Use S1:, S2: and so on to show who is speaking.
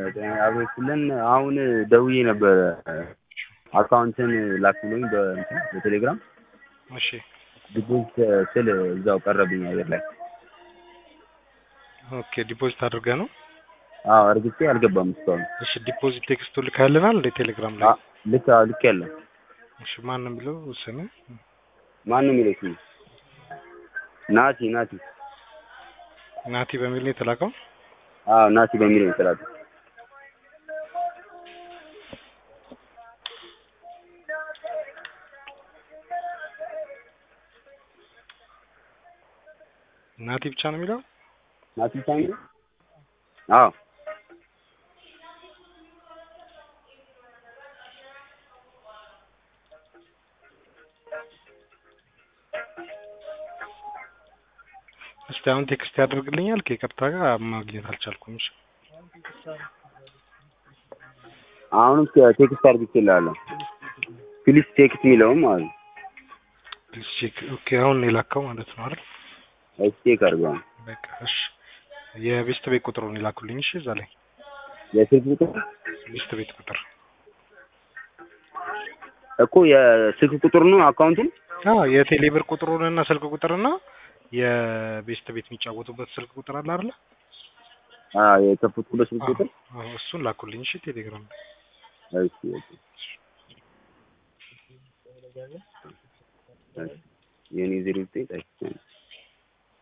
S1: አብሮችልን አሁን ደውዬ ነበረ አካውንትን ላክልኝ በእንትን በቴሌግራም
S2: እሺ
S1: ዲፖዚት ስል እዛው ቀረብኝ አየር ላይ
S2: ኦኬ ዲፖዚት አድርገህ ነው
S1: አዎ እርግጬ አልገባም እስካሁን
S2: እሺ ዲፖዚት ቴክስቱ ልካልናል እንደ ቴሌግራም ላይ
S1: አ- ልክ ልክ ያለው
S2: እሺ ማን ነው የሚለው ስም
S1: ማን ነው የሚለው ስሙ ናቲ ናቲ
S2: ናቲ በሚል ነው የተላከው
S1: አዎ ናቲ በሚለው ነው የተላከው
S2: ናቲ ብቻ ነው የሚለው
S1: ናቲ ብቻ ነው የሚለው አዎ
S2: እስቲ አሁን ቴክስት ያደርግልኛል ከይቅርታ ጋር ማግኘት አልቻልኩም እሺ
S1: አሁንም ቴክስት አድርጌልሃለሁ ፕሊስ ቴክስት የሚለውም ማለት ነው
S2: ፕሊዝ ቼክ ኦኬ አሁን ነው የላከው ማለት ነው አይደል
S1: እሺ ቼክ አድርገው
S2: በቃ እሺ የቤስት ቤት ቁጥሩን ይላኩልኝ እሺ እዛ ላይ
S1: የስልክ ቁጥር
S2: ቤስት ቤት ቁጥር
S1: እኮ የስልክ ቁጥር ነው አካውንቱን
S2: አዎ የቴሌ ብር ቁጥሩንና ስልክ ቁጥርና የቤስት ቤት የሚጫወቱበት ስልክ ቁጥር አለ አይደል
S1: አዎ የከፈትኩበት ስልክ ቁጥር
S2: አዎ እሱን ላኩልኝ እሺ ቴሌግራም ላይ
S1: እሺ እሺ እሺ የኔ ዜሮ ዘጠኝ